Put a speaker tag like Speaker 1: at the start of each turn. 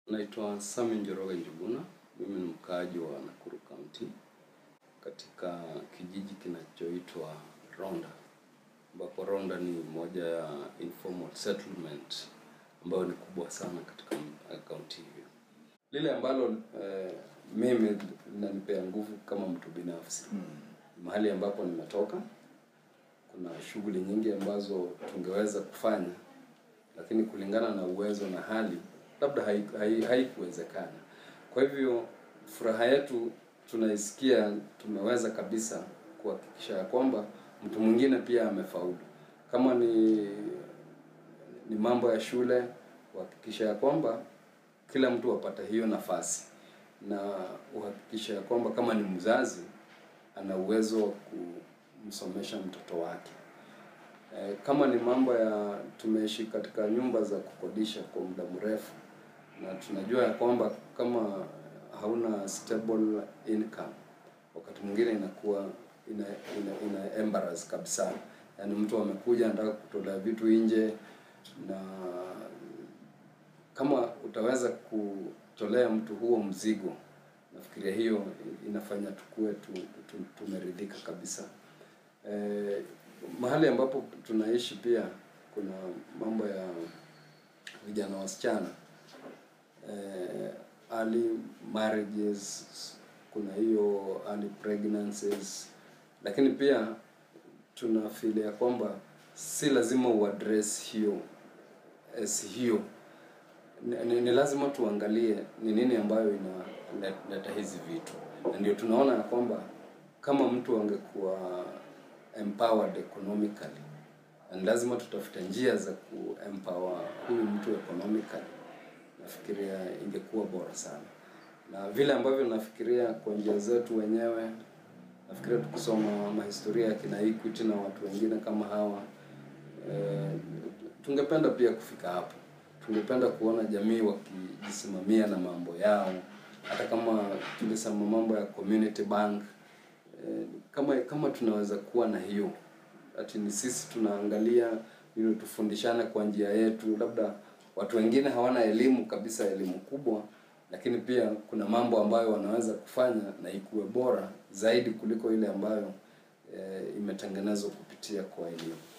Speaker 1: Naitwa Sami Njoroge Njuguna. Mimi ni mkaaji wa Nakuru County katika kijiji kinachoitwa Ronda, ambapo Ronda ni moja ya informal settlement ambayo ni kubwa sana katika kaunti hiyo. Lile ambalo eh, mimi linanipea nguvu kama mtu binafsi mahali ambapo nimetoka, kuna shughuli nyingi ambazo tungeweza kufanya, lakini kulingana na uwezo na hali labda haikuwezekana hai, hai kwa hivyo furaha yetu tunaisikia, tumeweza kabisa kuhakikisha ya kwamba mtu mwingine pia amefaulu. Kama ni ni mambo ya shule, kuhakikisha ya kwamba kila mtu apata hiyo nafasi, na uhakikisha ya kwamba kama ni mzazi ana uwezo wa kumsomesha mtoto wake. E, kama ni mambo ya tumeishi katika nyumba za kukodisha kwa muda mrefu na tunajua ya kwamba kama hauna stable income wakati mwingine inakuwa ina, ina, ina embarrass kabisa. Yaani mtu amekuja anataka kutolea vitu nje, na kama utaweza kutolea mtu huo mzigo, nafikiria hiyo inafanya tukue tu, tu, tumeridhika kabisa. E, mahali ambapo tunaishi pia kuna mambo ya vijana wasichana eh, early marriages, kuna hiyo early pregnancies, lakini pia tuna feel ya kwamba si lazima uaddress hiyo as hiyo ni, ni, ni lazima tuangalie ni nini ambayo inaleta hizi vitu, na ndio tunaona ya kwamba kama mtu angekuwa empowered economically, na lazima tutafute njia za kuempower huyu mtu economically nafikiria ingekuwa bora sana, na vile ambavyo nafikiria kwa njia zetu wenyewe, nafikiria tukisoma mahistoria ya kina Equity na watu wengine kama hawa e, tungependa pia kufika hapo. Tungependa kuona jamii wakijisimamia na mambo yao, hata kama tulisema mambo ya community bank e, kama kama tunaweza kuwa na hiyo ati ni sisi tunaangalia ili tufundishane kwa njia yetu, labda watu wengine hawana elimu kabisa, elimu kubwa, lakini pia kuna mambo ambayo wanaweza kufanya na ikuwe bora zaidi kuliko ile ambayo e, imetengenezwa kupitia kwa elimu.